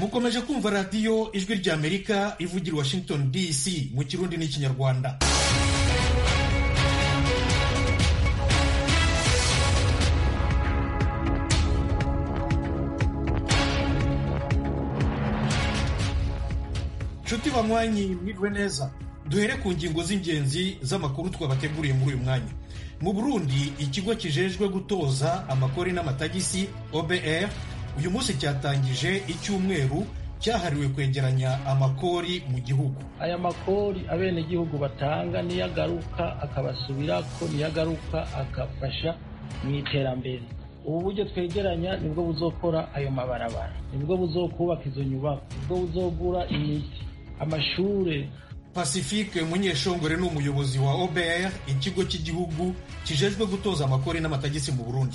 mukomeje kumva radiyo ijwi ry'amerika ivugira i washington dc mu kirundi n'ikinyarwanda nshuti banywanyi mwiriwe neza duhere ku ngingo z'ingenzi z'amakuru twabateguriye muri uyu mwanya mu burundi ikigo kijejwe gutoza amakori n'amatagisi obr uyu munsi cyatangije icyumweru cyahariwe kwegeranya amakori mu gihugu aya makori abenegihugu batanga niyo agaruka akabasubirako niyo agaruka agafasha mu iterambere ubu buryo twegeranya nibwo buzokora ayo mabarabara nibwo buzokubaka izo nyubako nibwo buzogura imiti amashure pacifique munyeshongore ni umuyobozi wa obr ikigo cy'igihugu kijejwe gutoza amakori n'amatagisi mu burundi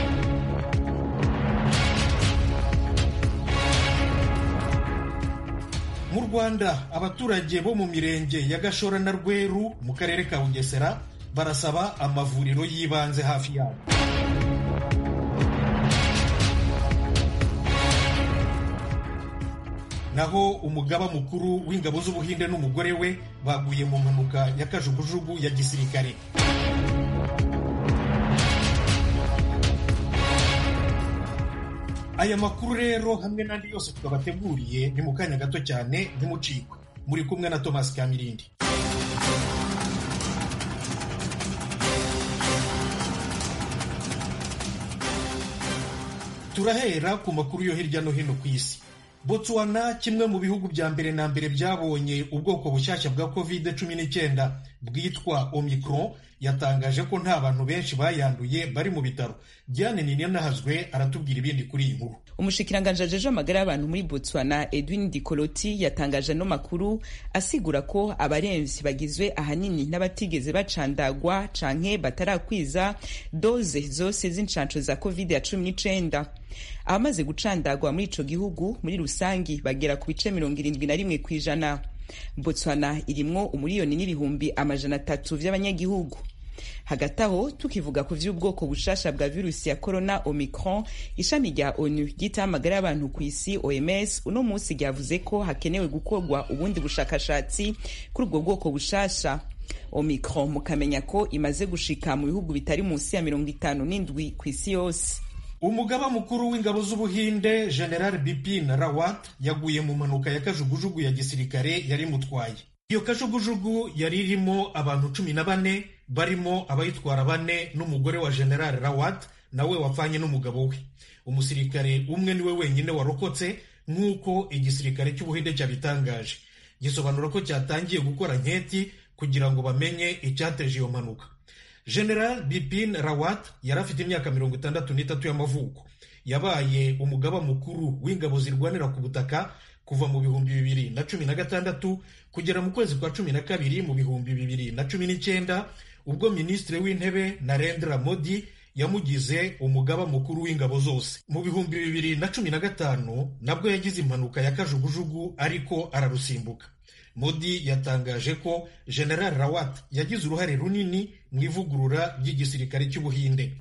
mu rwanda abaturage bo mu mirenge ya gashora na rweru mu karere ka bugesera barasaba amavuriro y'ibanze hafi yabo naho umugaba mukuru w'ingabo z'ubuhinde n'umugore we baguye mu mpanuka ya kajugujugu ya gisirikare aya makuru rero hamwe n'andi yose twabateguriye ni mu kanya gato cyane ntimucikwe muri kumwe na thomas kamirindi turahera ku makuru yo hirya no hino ku isi botswana kimwe mu bihugu bya mbere na mbere byabonye ubwoko bushyashya bwa covid 19 bwitwa omicron yatangaje ko nta bantu benshi bayanduye bari mu bitaro diane ninyanahazwe aratubwira ibindi kuri iyi nkuru umushikiranganji ajeje amagara y'abantu muri botswana edwin dikoloti yatangaje ano makuru asigura ko abaremvyi bagizwe ahanini n'abatigeze bacandagwa canke batarakwiza doze zose z'incanco za covid ya cumi n'icenda abamaze gucandagwa muri ico gihugu muri rusangi bagera ku bice mirongo irindwi na rimwe kw'ijana botswana irimwo umuriyoni n'ibihumbi amajana atatu vy'abanyagihugu hagati aho tukivuga ku vy'ubwoko bushasha bwa virusi ya corona omicron ishami rya onu ryitaho amagara y'abantu ku isi oms uno munsi ryavuze ko hakenewe gukorwa ubundi bushakashatsi kuri ubwo bwoko bushasha omicron mukamenya ko imaze gushika mu bihugu bitari munsi ya mirongo itanu n'indwi ku isi yose umugaba mukuru w'ingabo z'ubuhinde general bipin rawat yaguye mu mpanuka ya kajugujugu ya gisirikare yari mutwaye iyo kajugujugu yari irimo abantu cumi na bane barimo abayitwara bane n'umugore wa general rawat nawe wapfanye n'umugabo we umusirikare umwe niwe wenyine warokotse nk'uko igisirikare cy'ubuhinde cyabitangaje gisobanura ko cyatangiye gukora nketi kugira ngo bamenye icyateje iyo mpanuka general bipin rawat yari afite imyaka mirongo itandatu n'itatu y'amavuko yabaye umugaba mukuru w'ingabo zirwanira ku butaka kuva mu bihumbi bibiri na cumi na gatandatu kugera mu kwezi kwa cumi na kabiri mu bihumbi bibiri na cumi n'icyenda ubwo minisitiri w'intebe narendra modi yamugize umugaba mukuru w'ingabo zose mu bihumbi bibiri na cumi na gatanu nabwo yagize impanuka ya kajugujugu ariko ararusimbuka modi yatangaje ko general rawat yagize uruhare runini mu ivugurura ry'igisirikare cy'ubuhinde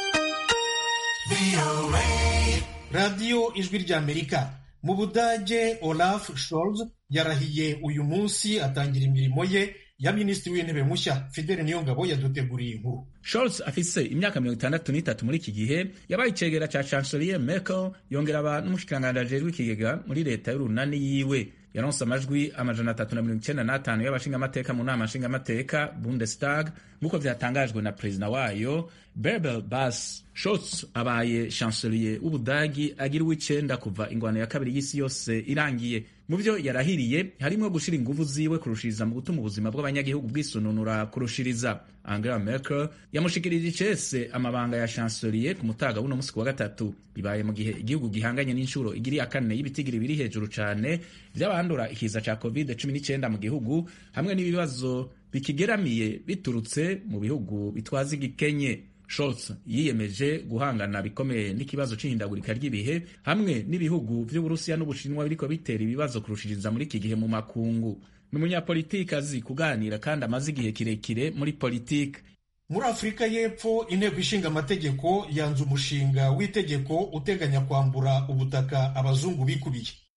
radiyo ijwi ry'amerika mu budage olaf scholz yarahiye uyu munsi atangira imirimo ye ya minisitiri w'intebe mushya fidele niyongabo yaduteguriye inkuru Scholz afise imyaka mirongo itandatu n'itatu muri iki gihe yabaye icegera ca chancelier Merkel yongera aba n'umushikiranganji ajejwe ikigega muri leta y'urunani yiwe yaronse amajwi amajana atatu na mirongo icenda n'atanu y'abashingamateka mu nama nshingamateka Bundestag nk'uko vyatangajwe na perezida wayo Bärbel Bas Scholz abaye chancelier w'Ubudagi agira uw'icenda kuva ingwano ya kabiri y'isi yose irangiye mu vyo yarahiriye harimwo gushira inguvu ziwe kurushiriza mu gutuma ubuzima bw'abanyagihugu bwisununura kurushiriza Angela Merkel yamushikirije icese amabanga ya chancelier ku mutaga w'uno musi wa gatatu bibaye mu gihe igihugu gihanganye n'inshuro igiri ya kane y'ibitigiri biri hejuru cane vy'abandura ikiza ca covid 19 mu gihugu hamwe n'ibibazo bikigeramiye biturutse mu bihugu bitwaza igikenye Scholz yiyemeje guhangana bikomeye n'ikibazo c'ihindagurika ry'ibihe hamwe n'ibihugu vy'Uburusiya n'Ubushinwa biriko bitera ibibazo kurushiriza muri iki gihe mu makungu. Ni umunyapolitiki azi kuganira kandi amaze igihe kirekire muri politiki. muri afurika y'epfo inteko ishinga amategeko yanze umushinga w'itegeko uteganya kwambura ubutaka abazungu bikubiye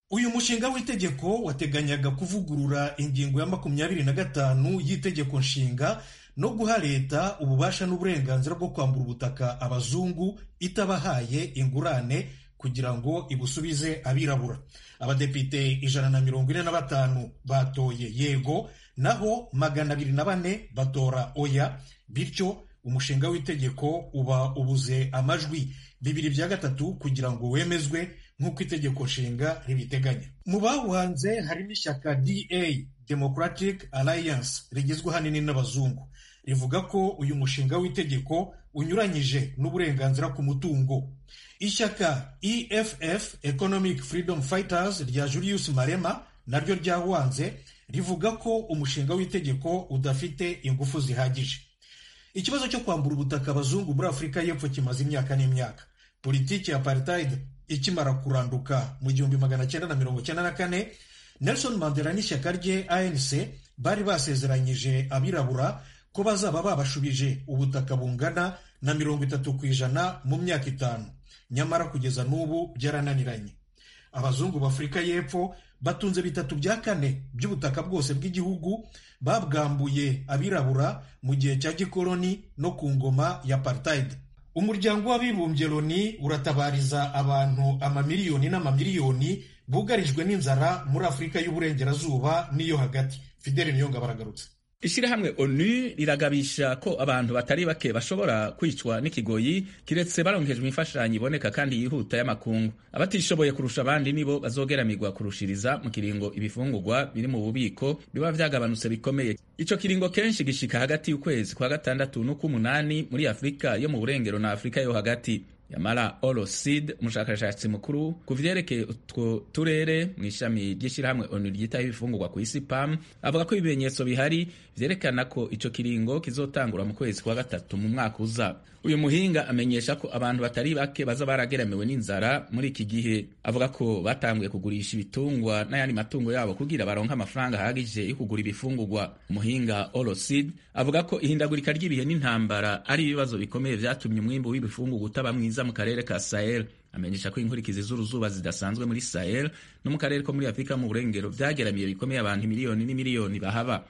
uyu mushinga w'itegeko wateganyaga kuvugurura ingingo ya makumyabiri na gatanu y'itegeko nshinga no guha leta ububasha n'uburenganzira bwo kwambura ubutaka abazungu itabahaye ingurane kugira ngo ibusubize abirabura abadepite ijana na mirongo ine na batanu batoye yego naho magana abiri na bane batora oya bityo umushinga w'itegeko uba ubuze amajwi bibiri bya gatatu kugira ngo wemezwe nk'uko itegeko nshinga ribiteganya mu bawuhanze harimo ishyaka da democratic alliance rigizwe ahanini n'abazungu rivuga ko uyu mushinga w'itegeko unyuranyije n'uburenganzira ku mutungo ishyaka eff economic freedom fighters rya julius marema naryo ryawanze rivuga ko umushinga w'itegeko udafite ingufu zihagije ikibazo cyo kwambura ubutaka abazungu muri afurika y'epfo kimaze imyaka n'imyaka politiki ya apartheid ikimara kuranduka mu gihumbi magana cyenda na mirongo cyenda na kane nelson mandela n'ishyaka rye anc bari basezeranyije abirabura ko bazaba babashubije ubutaka bungana na mirongo itatu ku ijana mu myaka itanu nyamara kugeza n'ubu byarananiranye abazungu b'afurika y'epfo batunze bitatu bya kane by'ubutaka bwose bw'igihugu babwambuye abirabura mu gihe cya gikoloni no ku ngoma ya apartheid umuryango w'abibumbye loni uratabariza abantu amamiliyoni n'amamiliyoni bugarijwe n'inzara muri afurika y'uburengerazuba n'iyo hagati fideli niyonga baragarutse ishyirahamwe onu riragabisha ko abantu batari bake bashobora kwicwa n'ikigoyi kiretse baronkejwe imfashanyo iboneka kandi yihuta y'amakungu abatishoboye kurusha abandi nibo bazogeramirwa kurushiriza mu kiringo ibifungurwa biri mu bubiko biba vyagabanutse bikomeye ico kiringo kenshi gishika hagati y'ukwezi kwa gatandatu n'uk'umunani muri afurika yo mu burengero na afurika yo hagati yamara olosid umushakashatsi mukuru ku vyerekeye utwo turere mu ishami ry'ishyirahamwe onu ryitaho ibifungurwa ku isi pam avuga ko ibimenyetso bihari vyerekana ko ico kiringo kizotangura mu kwezi kwa gatatu mu mwaka uza uyu muhinga amenyesha ko abantu batari bake baza barageramiwe n'inzara muri iki gihe avuga ko batanguye kugurisha ibitungwa n'ayandi matungo yabo kugira baronke amafaranga ahagije yo kugura ibifungurwa umuhinga olosid avuga ko ihindagurika ry'ibihe n'intambara ari ibibazo bikomeye vyatumye umwimbu w'ibifungurwa utaba mwiza mu karere ka sahel amenyesha ko inkurikizi z'uruzuba zidasanzwe muri sahel no mu karere ko muri afurika mu burengero vyageramiye bikomeye abantu miliyoni n'imiliyoni bahaba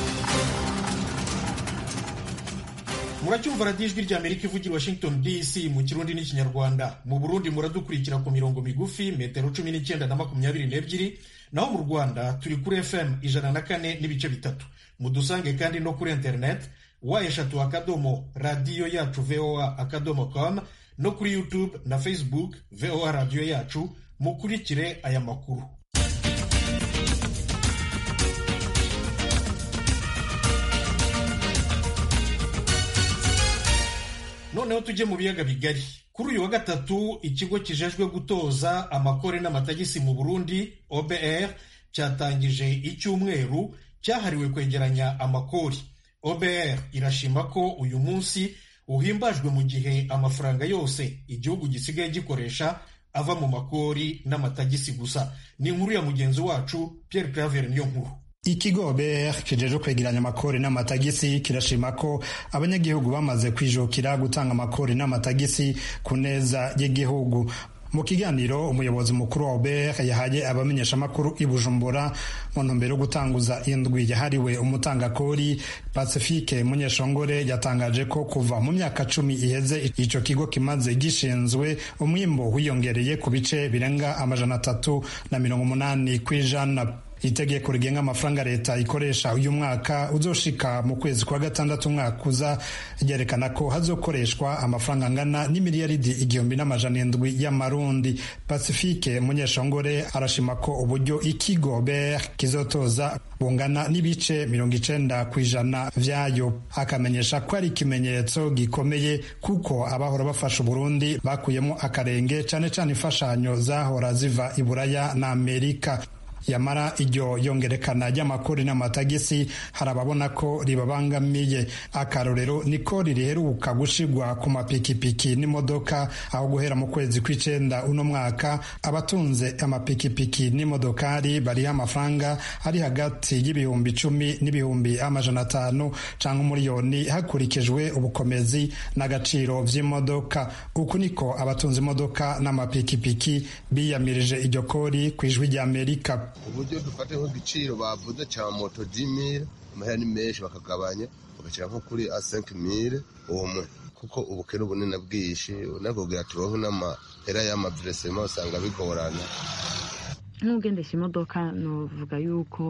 muracyumva radiyo ijwi ry'amerika ivugira washington dc mu kirundi n'ikinyarwanda mu burundi muradukurikira ku mirongo migufi metero cumi n'icyenda na makumyabiri n'ebyiri naho mu rwanda turi kuri fm ijana na kane n'ibice bitatu mudusange kandi no kuri internet wa eshatu akadomo radiyo yacu voa akadomo com no kuri youtube na facebook voa radiyo yacu mukurikire aya makuru noneho tujye mu biyaga bigari kuri uyu wa gatatu ikigo kijejwe gutoza amakore n'amatagisi mu burundi obr cyatangije icyumweru cyahariwe kwegeranya amakori obr irashima ko uyu munsi uhimbajwe mu gihe amafaranga yose igihugu gisigaye gikoresha ava mu makori n'amatagisi gusa ni inkuru ya mugenzi wacu Pierre Claver niyo nkuru ikigo BR kijeje kwegeranya amakori n'amatagisi kirashima ko abanyagihugu bamaze kwijukira gutanga amakori n'amatagisi ku neza y'igihugu mu kiganiro umuyobozi mukuru wa OBR yahaye abamenyesha amakuru i Bujumbura mu ntumbero yo gutanguza indwi yahariwe umutangakori Pacifique Munyeshongore yatangaje ko kuva mu myaka cumi iheze ico kigo kimaze gishinzwe umwimbo wiyongereye ku bice birenga amajana atatu na mirongo umunani kw'ijana itegeko rigenga amafaranga leta ikoresha uyu mwaka uzoshika mu kwezi kwa gatandatu umwaka uza ryerekana ko hazokoreshwa amafaranga angana n'imiliyaridi igihumbi n'amajana indwi y'amarundi pacifique munyeshongore arashima ko uburyo ikigo ber kizotoza bungana n'ibice mirongo icenda ku ijana vyayo akamenyesha ko ari ikimenyetso gikomeye kuko abahora bafasha uburundi bakuyemo akarenge cane cane imfashanyo zahora ziva i buraya na amerika yamara iryo yongerekana ry'amakori n'amatagisi hari ababona ko ribabangamiye akarorero niko ririheruka gushigwa ku mapikipiki n'imodoka aho guhera mu kwezi kw'icenda uno mwaka abatunze amapikipiki n'imodokari bariho amafaranga ari hagati y'ibihumbi icumi n'ibihumbi amajana atanu canke umuriyoni hakurikijwe ubukomezi n'agaciro vy'imodoka uku niko abatunze imodoka n'amapikipiki biyamirije iryo kori ku ijwi ry'amerika uburyo dufate nk'igiciro bavuze cya moto dimire amahera ni menshi bakagabanya bagashyira nko kuri a senke mire umwe kuko ubukene bunini bwinshi unakubwira turonke n'amahera y'amaviresema usanga bigorana nk'ugendesha imodoka nuvuga yuko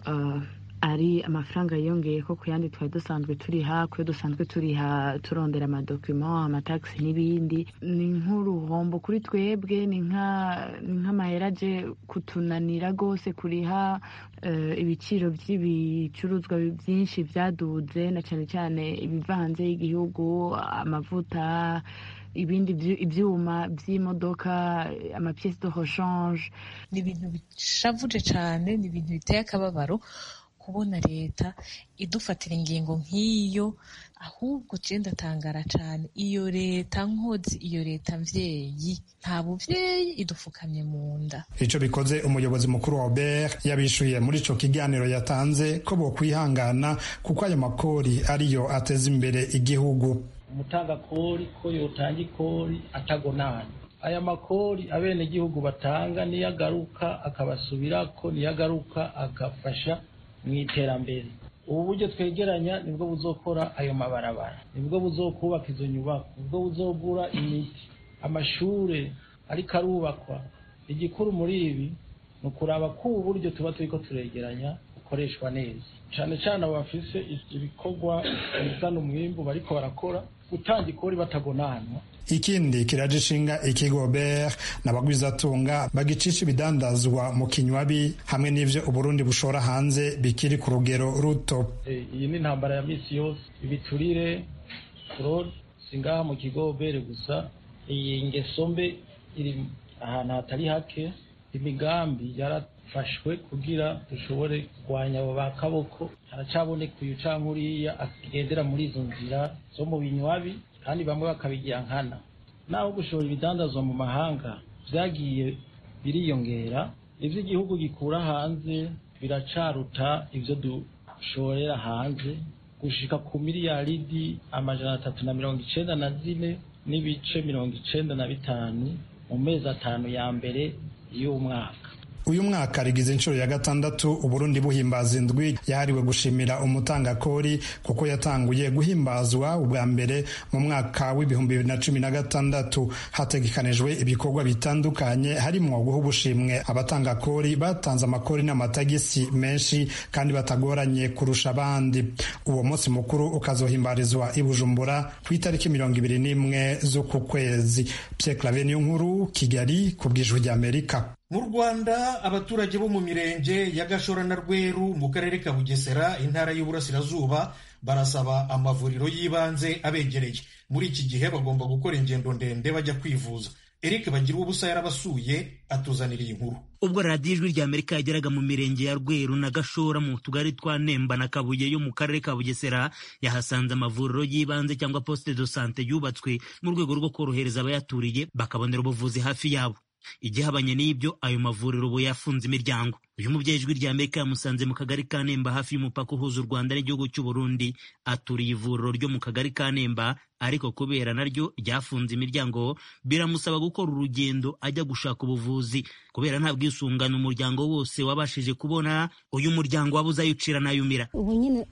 ari amafaranga yiyongeye ko ku yandi twari dusanzwe turiha kuyo dusanzwe turiha turondera amadokima amatagisi n'ibindi ni nk'uruhombo kuri twebwe ni nk'amahera aje kutunanira rwose kuriha ibiciro by'ibicuruzwa byinshi byaduze na cyane cyane ibiva hanze y'igihugu amavuta ibindi ibyuma by'imodoka amapiyesi de hoshanje ni ibintu bishavuje cyane ni ibintu biteye akababaro kubona leta idufatira ingingo nk'iyo ahubwo je ndatangara cyane iyo leta nkozi iyo leta mvyeyi nta buvyeyi idufukamye mu nda ico bikoze umuyobozi mukuru wa Obert yabishuye muri ico kiganiro yatanze ko bokwihangana kuko ayo makori ariyo ateza imbere igihugu umutanga kori ko yotanga ikori atagonana aya makori abenegihugu batanga niyo agaruka akabasubirako niyo agaruka agafasha mu iterambere ubu buryo twegeranya nibwo buzokora ayo mabarabara nibwo buzokubaka izo nyubako nibwo buzogura imiti amashure ariko arubakwa igikuru muri ibi ni ukuraba ko ubu buryo tuba turiko turegeranya bukoreshwa neza cane cane abo bafise ibikorwa bizana umwimbu bariko barakora gutanga ikori batagonanwa ikindi kiraje ishinga ikigo ber n'abagwizatunga bagicisha ibidandazwa mu kinywabi hamwe n'ivyo uburundi bushora hanze bikiri ku rugero ruto iyi ni intambara ya misi yose ibiturire fraude singaha mu kigo bere gusa iyi ngeso mbe iri ahantu hatari hake imigambi yarafashwe kugira dushobore kurwanya abo ba kaboko haracaboneka uyu canke uriya agendera muri izo nzira zo mu binywabi kandi bamwe bakabigira nkana naho gushora ibidandazwa mu mahanga vyagiye biriyongera ivyo igihugu gikura hanze biracaruta ivyo dushorera hanze gushika ku miliyaridi amajana atatu na mirongo icenda na zine n'ibice mirongo icenda na bitanu mu mezi atanu ya mbere y'umwaka uyu mwaka rigize inshuro ya gatandatu uburundi buhimbaza indwi yahariwe gushimira umutangakori kuko yatanguye guhimbazwa ubwa mbere mu mwaka w'ibihumbi bibiri na cumi na gatandatu hategekanijwe ibikorwa bitandukanye harimwo guha ubushimwe abatangakori batanze amakori n'amatagisi menshi kandi batagoranye kurusha abandi uwo munsi mukuru ukazohimbarizwa i bujumbura ku itariki mirongo ibiri n'imwe z'uku kwezi pierre clave niyo nkuru kigali ku bw'ijwi ry'amerika mu rwanda abaturage bo mu mirenge ya gashora na rweru mu karere ka bugesera intara y'uburasirazuba barasaba amavuriro y'ibanze abegereye muri iki gihe bagomba gukora ingendo ndende bajya kwivuza eric bagira ubusa yarabasuye atuzanira iyi nkuru ubwo radiyo ijwi rya amerika yageraga mu mirenge ya rweru na gashora mu tugari twa nemba na kabuye yo mu karere ka bugesera yahasanze amavuriro y'ibanze cyangwa poste de sante yubatswe mu rwego rwo korohereza abayaturiye bakabonera ubuvuzi hafi yabo igihabanye n'ibyo ayo mavuriro ubu yafunze imiryango uyu mubyeyi ijwi rya amerika yamusanze mu kagari ka nemba hafi y'umupaka uhuza u rwanda n'igihugu cy'u burundi aturiye ivuriro ryo mu kagari ka nemba ariko kubera naryo ryafunze imiryango biramusaba gukora urugendo ajya gushaka ubuvuzi kubera nta bwisungane umuryango wose wabashije kubona uyu muryango wabuze ayucira n'ayumira ubu nyine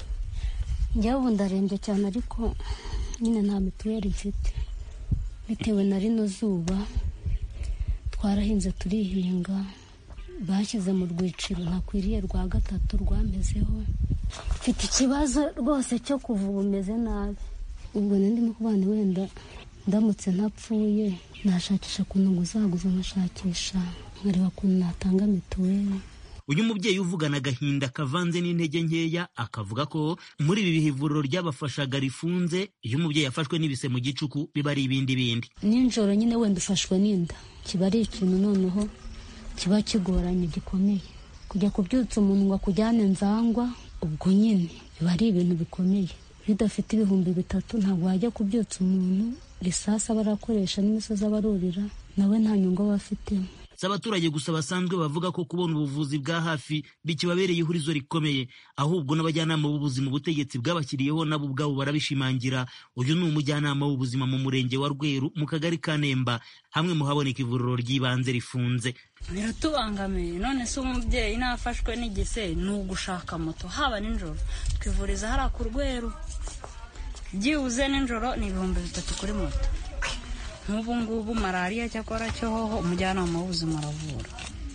njyewe ubu ndarembye cyane ariko nyine nta mituweli mfite bitewe na rino zuba twarahinze turihinga bashyize mu rwiciro ntakwiriye rwa gatatu rwamezeho mfite ikibazo rwose cyo kuva ubu umeze nabi ubwo ndimo kubana wenda ndamutse ntapfuye nashakisha ukuntu nguzaguza nkashakisha nkareba ukuntu natanga mituweli uyu mubyeyi uvugana agahinda kavanze n'intege nkeya akavuga ko muri ibi bihe ivuriro ryabafashaga rifunze iyo umubyeyi yafashwe n'ibise mu gicuku biba ari ibindi bindi nijoro nyine wenda ufashwe n'inda kiba ari ikintu noneho kiba kigoranye gikomeye kujya kubyutsa umuntu ngo akujyane nzangwa ubwo nyine biba ari ibintu bikomeye iyo udafite ibihumbi bitatu ntabwo wajya kubyutsa umuntu risasi aba arakoresha n'imisozi aba arurira nawe nta nyungu aba afitemo si abaturage gusa basanzwe bavuga ko kubona ubuvuzi bwa hafi bikibabereye ihurizo rikomeye ahubwo n'abajyanama b'ubuzima ubutegetsi bwabashyiriyeho nabo ubwabo barabishimangira uyu ni umujyanama w'ubuzima mu murenge wa rweru mu kagari ka nemba hamwe mu haboneka ivuriro ry'ibanze rifunze biratubangamiye none se umubyeyi nafashwe n'igise ni ugushaka moto haba nijoro twivuriza hariya ku rweru byibuze nijoro ni ibihumbi bitatu kuri moto nk'ubu ngubu malariya cyakora cyo hoho umujyanama w'ubuzima aravura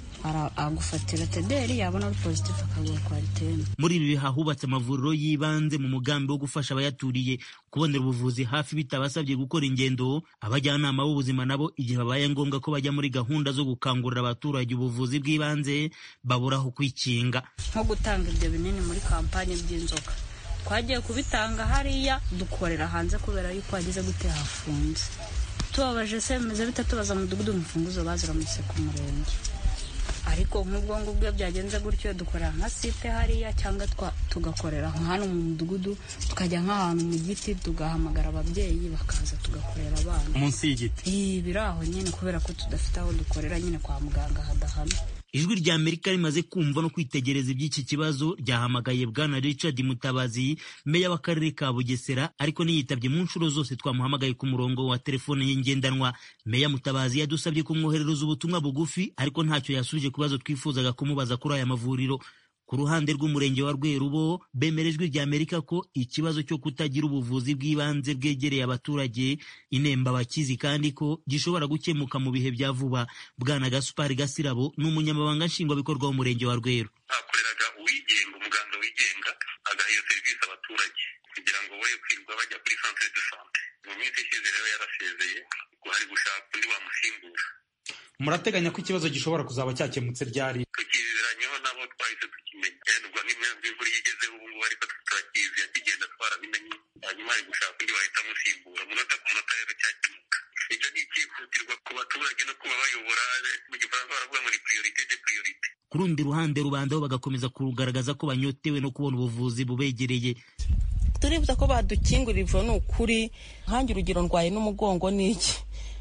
agufatira tederi yabona ari pozitifu akaguha kwariteme muri ibi biha hubatse amavuriro y'ibanze mu mugambi wo gufasha abayaturiye kubonera ubuvuzi hafi bitabasabye gukora ingendo abajyanama b'ubuzima nabo igihe babaye ngombwa ko bajya muri gahunda zo gukangurira abaturage ubuvuzi bw'ibanze babura aho kwikinga nko gutanga ibyo binini muri kampani by'inzoka twagiye kubitanga hariya dukorera hanze kubera yuko hageze gute hafunze tubabaje se bimeze bita tubaza mudugudu imfunguzo baziramutse ku murenge ariko nk'ubwo ngubwo byagenze gutyo dukorera nka site hariya cyangwa tugakorera hano mu mudugudu tukajya nk'ahantu mu giti tugahamagara ababyeyi bakaza tugakorera abana munsi y'igiti biri aho nyine kubera ko tudafite aho dukorera nyine kwa muganga hadahana ijwi rya amerika rimaze kumva no kwitegereza iby'iki kibazo ryahamagaye bwana richard mutabazi meya w'akarere ka bugesera ariko niyitabye mu nshuro zose twamuhamagaye ku murongo wa telefone ye ngendanwa meya mutabazi yadusabye kumwoherereza ubutumwa bugufi ariko ntacyo yasubije ku bibazo twifuzaga kumubaza kuri aya mavuriro ku ruhande rw'umurenge wa rweru bo bemera ijwi rya amerika ko ikibazo cyo kutagira ubuvuzi bw'ibanze bwegereye abaturage inemba bakizi kandi ko gishobora gukemuka mu bihe bya vuba bwana gasupari gasirabo ni umunyamabanga nshingwabikorwa w'umurenge wa rweru hakoreraga uwigenga umuganga wigenga agaha iyo serivisi abaturage kugira ngo boye kwirirwa bajya kuri centre de sante mu minsi ishize rero yarasezeye hari gushaka undi wamusimbura murateganya ko ikibazo gishobora kuzaba cyakemutse ryari tukizeranyeho nabo twahise tukimenya ubwo n'imvura iyo igezeho ubu ngubu ariko turakizi yakigenda twarabimenye hanyuma hari gushaka undi wahita amusimbura umunota ku munota rero cyakemuka icyo ni icyihutirwa ku baturage no kuba bayobora mu gifaransa baravuga ngo ni priorite de priorite ku rundi ruhande rubanda bo bagakomeza kugaragaza ko banyotewe no kubona ubuvuzi bubegereye turifuza ko badukingurira ivuro ni ukuri nkange urugero ndwaye n'umugongo n'iki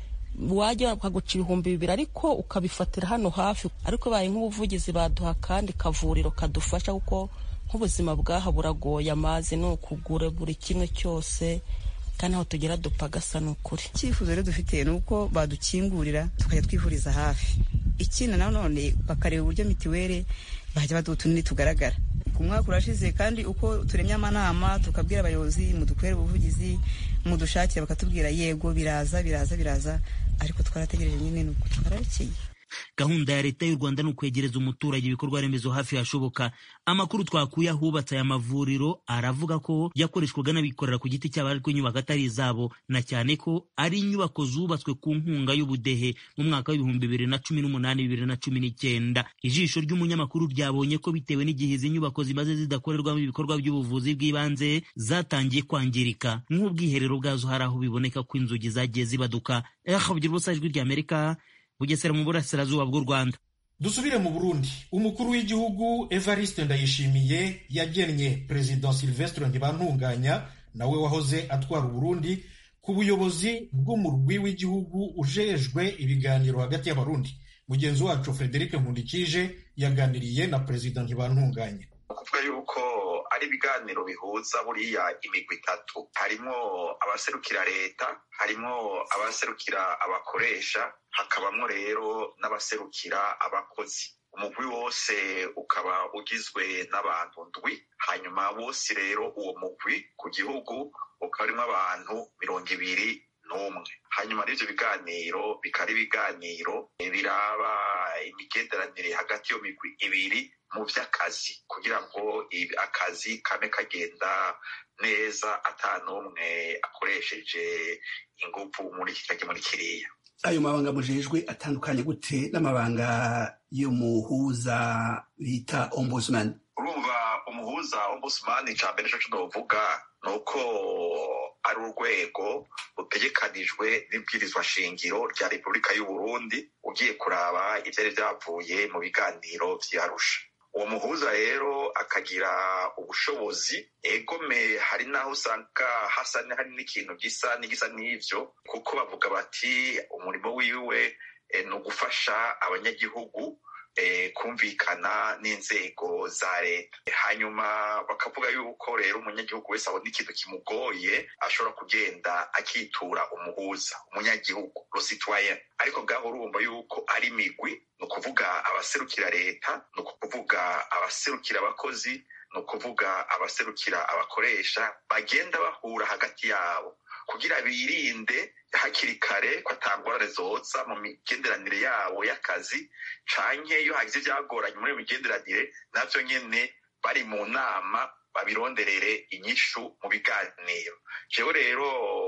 wajya bakaguca ibihumbi bibiri ariko ukabifatira hano hafi ariko baye nk'ubuvugizi baduha akandi kavuriro kadufasha kuko nk'ubuzima bwaha buragoye amazi ni ukugura buri kimwe cyose kandi aho tugera dupfa gasa ni ukuri icyifuzo rero dufite ni uko badukingurira tukajya twivuriza hafi ikindi nanone bakareba uburyo mitiweli bajya baduha utunini tugaragara ku mwaka urashize kandi uko turemye amanama tukabwira abayobozi mudukorere ubuvugizi mudushakira bakatubwira yego biraza biraza biraza ariko twarategereje nyine nuko twararekeye gahunda ya leta y'u rwanda ni ukwegereza umuturage ibikorwa remezo hafi hashoboka amakuru twakuye ahubatse aya mavuriro aravuga ko yakoreshwaga n'abikorera ku giti cyabo ariko inyubako atari izabo na cyane ko ari inyubako zubatswe ku nkunga y'ubudehe mu mwaka w'ibihumbi bibiri na cumi n'umunani bibiri na cumi n'icyenda ijisho ry'umunyamakuru ryabonye ko bitewe n'igihe izi nyubako zimaze zidakorerwamo ibikorwa by'ubuvuzi bw'ibanze zatangiye kwangirika nk'ubwiherero bwazo hari aho biboneka ko inzugi zagiye zibaduka ehabugira ubusa ijwi ry'amerika bugesera mu burasirazuba bw'u rwanda dusubire mu burundi umukuru w'igihugu evariste ndayishimiye yagennye perezida silvestre ntibantunganya nawe wahoze atwara uburundi ku buyobozi bw'umurwi w'igihugu ujejwe ibiganiro hagati y'abarundi mugenzi wacu frederic nkundikije yaganiriye na perezida ntibantunganya kuvuga yuko ari ibiganiro bihuza buriya imigwi itatu harimo abaserukira leta harimo abaserukira abakoresha hakabamo rero n'abaserukira abakozi umugwi wose ukaba ugizwe n'abantu ndwi hanyuma bose rero uwo mugwi ku gihugu ukaba urimo abantu mirongo ibiri n'umwe hanyuma n'ibyo biganiro bikaba ari ibiganiro biraba imigenderanire hagati y'iyo migwi ibiri mu by'akazi kugira ngo akazi kame kagenda neza atanumwe akoresheje ingufu muri iki cyangwa muri kiriya ayo mabanga mujejwe atandukanye gute n'amabanga y'umuhuza bita ombudsman urumva umuhuza ombudsman icya mbere cyo tunovuga ni uko ari urwego rutegekanijwe n'ibwirizwa shingiro rya repubulika y'u Burundi ugiye kuraba ivyari vyavuye mu biganiro vy'arusha uwo muhuza rero akagira ubushobozi egome hari n'aho usanga hasa hari n'ikintu gisa n'igisa n'ivyo kuko bavuga bati umurimo wiwe ni ugufasha abanyagihugu kumvikana n'inzego za leta hanyuma bakavuga yuko rero umunyagihugu wese abona ikintu kimugoye ashobora kugenda akitura umuhuza umunyagihugu rositwayen ariko ngaho urumva yuko ari imigwi ni ukuvuga abaserukira leta ni ukuvuga abaserukira abakozi ni ukuvuga abaserukira abakoresha bagenda bahura hagati yabo kugira birinde hakiri kare ko atangorane zoza mu migenderanire yabo y'akazi canke iyo hagize ivyagoranye muri iyo migenderanire navyo nyene bari mu nama babironderere inyishu mu biganiro jewe rero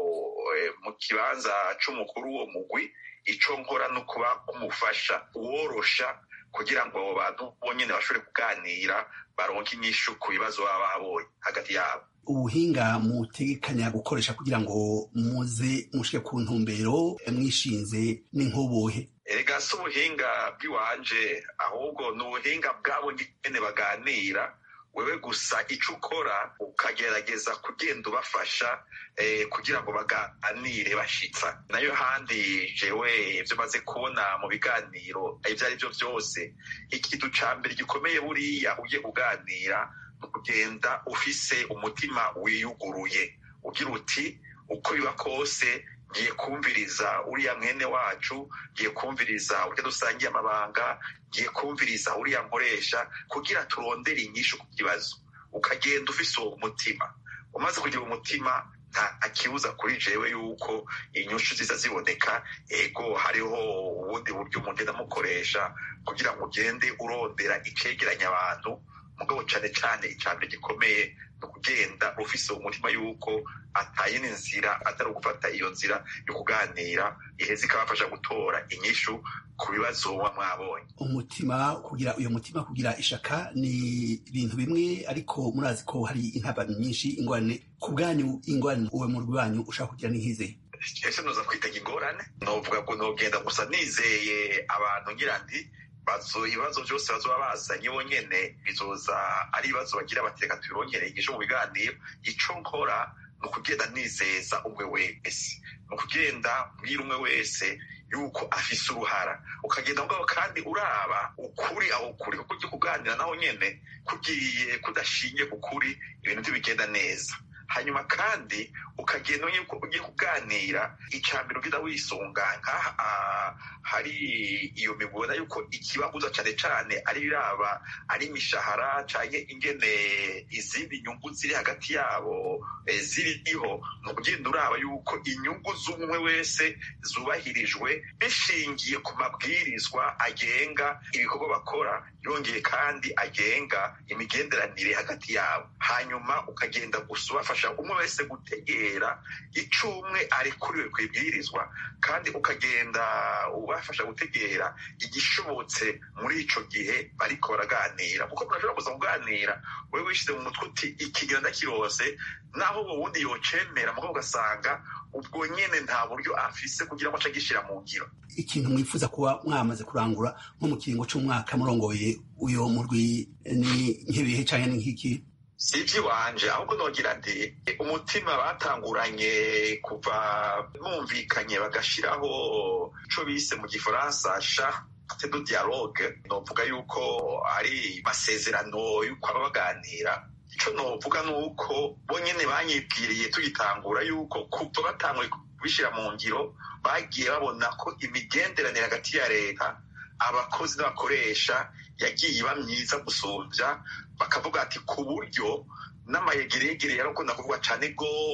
mu kibanza c'umukuru w'uwo mugwi ico nkora no kuba umufasha uworosha kugira ngo abo bantu bonyene bashobore kuganira baronke inyishu ku bibazo baba babonye hagati yabo ubuhinga mutegekanya gukoresha kugira ngo muze mushike ku ntumbero mwishinze n'inkobohe erega si ubuhinga bw'iwanje ahubwo ni ubuhinga bwabo nyene baganira wewe gusa ico ukora ukagerageza kugenda ubafasha eh, kugira ngo baganire bashitsa nayo handi jewe ivyo maze kubona mu biganiro ivyo ari vyo vyose ikintu ca mbere gikomeye buriya ugiye kuganira ni ukugenda ufise umutima wiyuguruye ugira uti uko biba kose ngiye kumviriza uriya mwene wacu ngiye kumviriza urya dusangiye amabanga ngiye kumviriza uriya nkoresha kugira turondere inyishu ku kibazo ukagenda ufise uwo mutima umaze kugira umutima nta kibuza kuri jewe yuko inyushu ziza ziboneka ego hariho ubundi buryo mugenda mukoresha kugira ngo ugende urondera icegeranya abantu mugabo cane cane icambere gikomeye ni ukugenda ufise umutima yuko atayindi nzira atari ugufata iyo nzira yo kuganira iheza ikabafasha gutora inyishu ku bibazo muba mwabonye umutima kugira uyo mutima kugira ishaka ni ibintu bimwe ariko murazi ko hari intabano nyinshi ingorane ku bwanyu ingorane uwe mu rwanyu ushaka kugira n'inkize ese noza kwitega ingorane novuga ngo nogenda gusa nizeye abantu ngira nti bazo ibibazo byose bazoba bazanye bonyene bizoza ari ibibazo bagira bati reka tubirongere igisho mu biganiro ico nkora ni ukugenda nizeza umwe wese ni ukugenda mbwira umwe wese yuko afise uruhara ukagenda mugabo kandi uraba ukuri aho ukuri kuko ugiye kuganira naho nyene kugiye kudashingiye ku kuri ibintu ntibigenda neza hanyuma kandi ukagenda yuko ugiye kuganira icambere ugenda wisunga nk'aha hari iyo mibona yuko ikibabuza cane cane ari biraba ari imishahara canke ingene izindi nyungu ziri hagati yabo ziriho ni ukugenda uraba yuko inyungu z'umwe wese zubahirijwe bishingiye ku mabwirizwa agenga ibikorwa bakora yongeye kandi agenga imigenderanire hagati yabo hanyuma ukagenda gusa ubafasha umwe wese gutegera ico umwe arekuriwe kwibwirizwa kandi ukagenda ubafasha gutegera igishobotse muri ico gihe bariko baraganira kuko murashobora kuza kuganira wewe wishize mu mutwe uti ikigira ndakirose naho uwo wundi yocemera mugabo ugasanga ubwo nyene nta buryo afise kugira ngo ace agishira mu ngiro ikintu mwifuza kuba mwamaze kurangura nko mu kiringo c'umwaka murongoye uyo murwi ni nk'ibihe canke ni nk'iki si iby'iwanje ahubwo nogira nti umutima batanguranye kuva bumvikanye bagashiraho ico bise mu gifaransa charte de dialogue novuga yuko ari masezerano yuko aba baganira ico novuga ni uko bonyene banyibwiriye tugitangura yuko kuva batanguye kubishira mu ngiro bagiye babona ko imigenderanire hagati ya leta abakozi n'abakoresha yagiye iba myiza gusumvya bakavuga ati ku buryo n'amayegeregere yarakunda kuvuga cane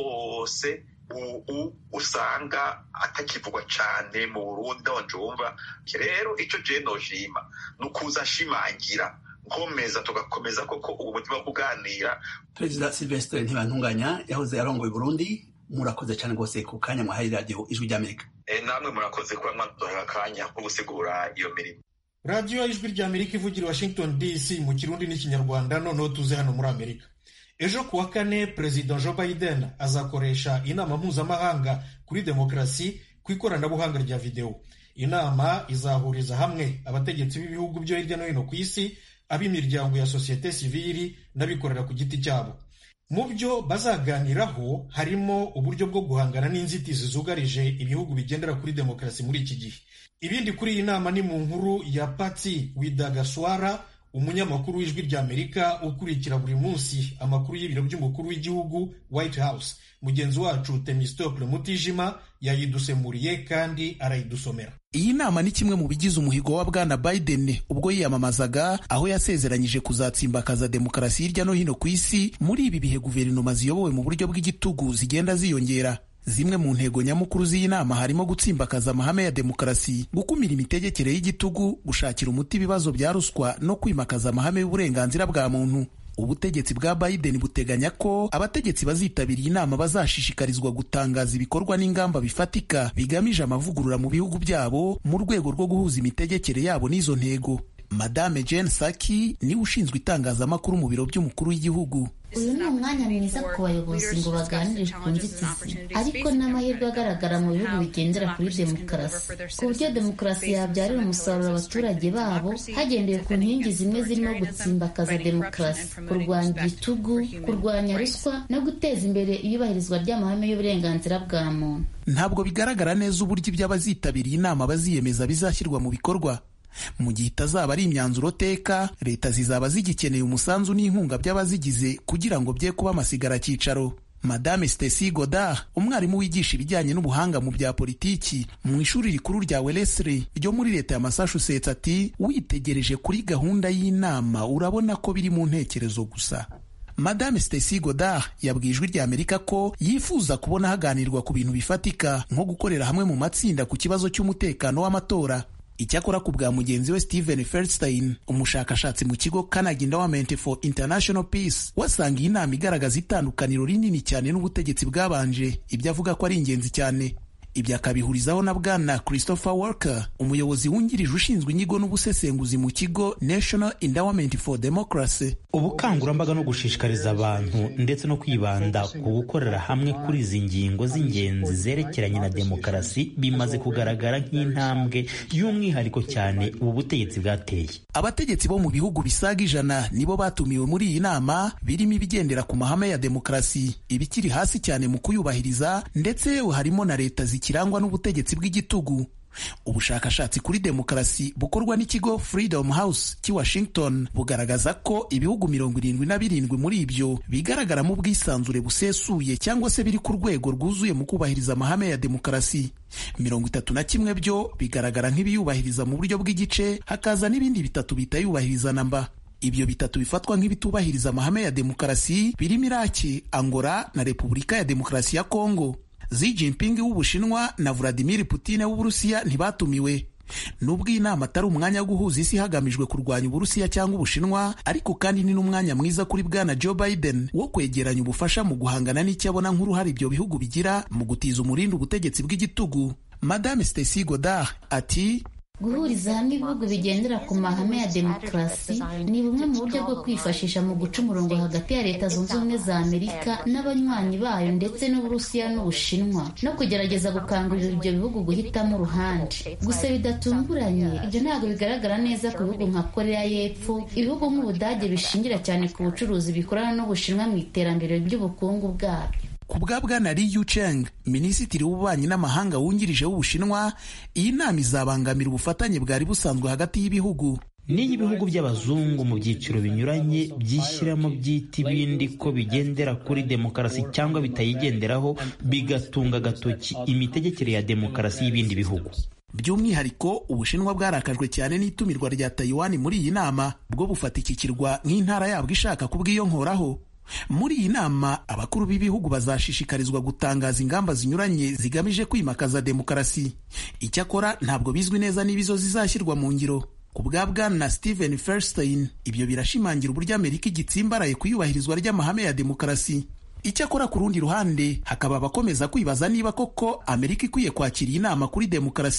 rwose ubu usanga atakivugwa cane mu burundi aho njumva rero ico jewe noshima ni ukuza nshimangira nkomeza tugakomeza koko ubu mutima wo kuganira perezida silvestre ntibantunganya yahoze arongoye burundi murakoze cane rwose ku kanya mwahaye radiyo ijwi ry'amerika namwe murakoze kuba mwaduhaye akanya ko gusigura iyo mirimo radiyo ijwi rya amerika ivugira washington dc mu kirundi n'ikinyarwanda noneho tuze hano muri amerika ejo kuwa kane perezida joe biden azakoresha inama mpuzamahanga kuri demokarasi ku ikoranabuhanga rya videwo inama izahuriza hamwe abategetsi b'ibihugu byo hirya no hino ku isi ab'imiryango ya sosiyete sivili n'abikorera ku giti cyabo mu byo bazaganiraho harimo uburyo bwo guhangana n'inzitizi zugarije ibihugu bigendera kuri demokarasi muri iki gihe ibindi kuri iyi nama ni mu nkuru ya patsi widagaswara umunyamakuru w'ijwi ry'amerika ukurikira buri munsi amakuru y'ibiro by'umukuru w'igihugu white house mugenzi wacu temistokle mutijima yayidusemuriye kandi arayidusomera iyi nama ni kimwe mu bigize umuhigo wa bwana biden ubwo yiyamamazaga aho yasezeranyije kuzatsimbakaza demokarasi hirya no hino ku isi muri ibi bihe guverinoma ziyobowe mu buryo bw'igitugu zigenda ziyongera zimwe mu ntego nyamukuru z'iyi nama harimo gutsimbakaza amahame ya demokarasi gukumira imitegekere y'igitugu gushakira umuti ibibazo bya ruswa no kwimakaza amahame y'uburenganzira bwa muntu ubutegetsi bwa biden buteganya ko abategetsi bazitabira iyi nama bazashishikarizwa gutangaza ibikorwa n'ingamba bifatika bigamije amavugurura mu bihugu byabo mu rwego rwo guhuza imitegekere yabo n'izo ntego madame Jen Psaki niwe ushinzwe itangazamakuru mu biro by'umukuru w'igihugu uyu ni umwanya mwiza ku bayobozi ngo baganire ku nzitizi ariko n'amahirwe agaragara mu bihugu bigendera kuri demokarasi ku buryo demokarasi yabyarira umusaruro abaturage babo hagendewe ku nkingi zimwe zirimo gutsimbakaza demokarasi kurwanya igitugu kurwanya ruswa no guteza imbere iyubahirizwa ry'amahame y'uburenganzira bwa muntu ntabwo bigaragara neza uburyo ibyo abazitabiriye inama baziyemeza bizashyirwa mu bikorwa mu gihe itazaba ari imyanzuro teka leta zizaba zigikeneye umusanzu n'inkunga by'abazigize kugira ngo bye kuba amasigara cyicaro madame Stacy Godard umwarimu wigisha ibijyanye n'ubuhanga mu bya politiki mu ishuri rikuru rya Wellesley ryo muri leta ya Massachusetts ati witegereje kuri gahunda y'inama urabona ko biri mu ntekerezo gusa madame Stacy Godard yabwiye ijwi rya Amerika ko yifuza kubona haganirwa ku bintu bifatika nko gukorera hamwe mu matsinda ku kibazo cy'umutekano w'amatora icyakora ku bwa mugenzi we Steven Feldstein umushakashatsi mu kigo Carnegie Endowment for International Peace wasanga iyi nama igaragaza itandukaniro rinini cyane n'ubutegetsi bwabanje ibyo avuga ko ari ingenzi cyane ibyo akabihurizaho na bwana Christopher Walker umuyobozi wungirije ushinzwe inyigo n'ubusesenguzi mu kigo National Endowment for Democracy ubukangurambaga no gushishikariza abantu ndetse no kwibanda ku gukorera hamwe kuri izi ngingo z'ingenzi zerekeranye na demokarasi bimaze kugaragara nk'intambwe y'umwihariko cyane ubu butegetsi bwateye abategetsi bo mu bihugu bisaga ijana nibo batumiwe muri iyi nama birimo ibigendera ku mahame ya demokarasi ibikiri hasi cyane mu kuyubahiriza ndetse harimo na leta zikirangwa n'ubutegetsi bw'igitugu ubushakashatsi kuri demokarasi bukorwa n'ikigo Freedom House cy'i Washington bugaragaza ko ibihugu mirongo irindwi na birindwi muri ibyo bigaragaramo ubwisanzure busesuye cyangwa se biri ku rwego rwuzuye mu kubahiriza amahame ya demokarasi mirongo itatu na kimwe byo bigaragara nk'ibiyubahiriza mu buryo bw'igice hakaza n'ibindi bitatu bitayubahiriza namba ibyo bitatu bifatwa nk'ibitubahiriza amahame ya demokarasi birimo Iraki Angola na Repubulika ya Demokarasi ya Kongo Xi Jinping w'Ubushinwa na Vladimir Putin w'Uburusiya ntibatumiwe nubwo iyi nama atari umwanya wo guhuza isi hagamijwe kurwanya Uburusiya cyangwa Ubushinwa ariko kandi ni n'umwanya mwiza kuri bwana Joe Biden wo kwegeranya ubufasha mu guhangana n'icyo abona nk'uruhare ibyo bihugu bigira mu gutiza umurindi ubutegetsi bw'igitugu Madame Stacy Godard ati guhuriza hamwe ibihugu bigendera ku mahame ya demokarasi ni bumwe mu buryo bwo kwifashisha mu guca umurongo hagati ya leta zunze ubumwe za amerika n'abanywanyi bayo ndetse n'uburusiya n'ubushinwa no kugerageza gukangurira ibyo bihugu guhitamo uruhande gusa bidatunguranye ibyo ntabwo bigaragara neza ku bihugu nka korea y'epfo ibihugu nk'ubudage bishingira cyane ku bucuruzi bikorana n'ubushinwa mu iterambere ry'ubukungu bwabyo ku bwa bwana Li Yucheng minisitiri w'ububanyi n'amahanga wungirije w'ubushinwa iyi nama izabangamira ubufatanye bwari busanzwe hagati y'ibihugu n'iyo ibihugu by'abazungu mu byiciro binyuranye byishyiramo byita ibindi ko bigendera kuri demokarasi cyangwa bitayigenderaho bigatunga agatoki imitegekere ya demokarasi y'ibindi bihugu by'umwihariko ubushinwa bwarakajwe cyane n'itumirwa rya Taiwan muri iyi nama bwo bufata iki kirwa nk'intara yabwo ishaka kubwiyonkoraho muri iyi nama abakuru b'ibihugu bazashishikarizwa gutangaza ingamba zinyuranye zigamije kwimakaza demokarasi icyakora ntabwo bizwi neza niba izo zizashyirwa mu ngiro ku bwa bwana Steven Feldstein ibyo birashimangira uburyo Amerika igitsimbaraye ku iyubahirizwa ry'amahame ya demokarasi icyakora ku rundi ruhande hakaba abakomeza kwibaza niba koko Amerika ikwiye kwakira iyi nama kuri demokarasi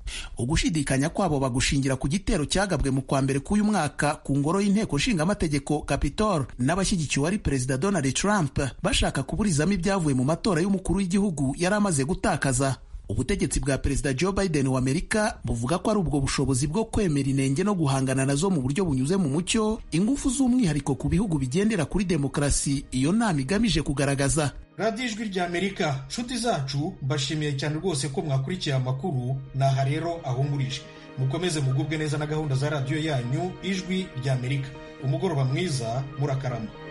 ugushidikanya kwabo bagushingira ku gitero cyagabwe mu kwa mbere k'uyu mwaka ku ngoro y'inteko nshingamategeko capitol n'abashyigikiwe ari perezida donald trump bashaka kuburizamo ibyavuye mu matora y'umukuru w'igihugu yari amaze gutakaza ubutegetsi bwa perezida joe biden wa amerika buvuga ko ari ubwo bushobozi bwo kwemera inenge no guhangana nazo mu buryo bunyuze mu mucyo ingufu z'umwihariko ku bihugu bigendera kuri demokarasi iyo nama igamije kugaragaza radiyo ijwi rya amerika nshuti zacu mbashimiye cyane rwose ko mwakurikiye amakuru naha rero ahumurije mukomeze mugubwe neza na gahunda za radiyo yanyu ijwi rya amerika umugoroba mwiza murakarama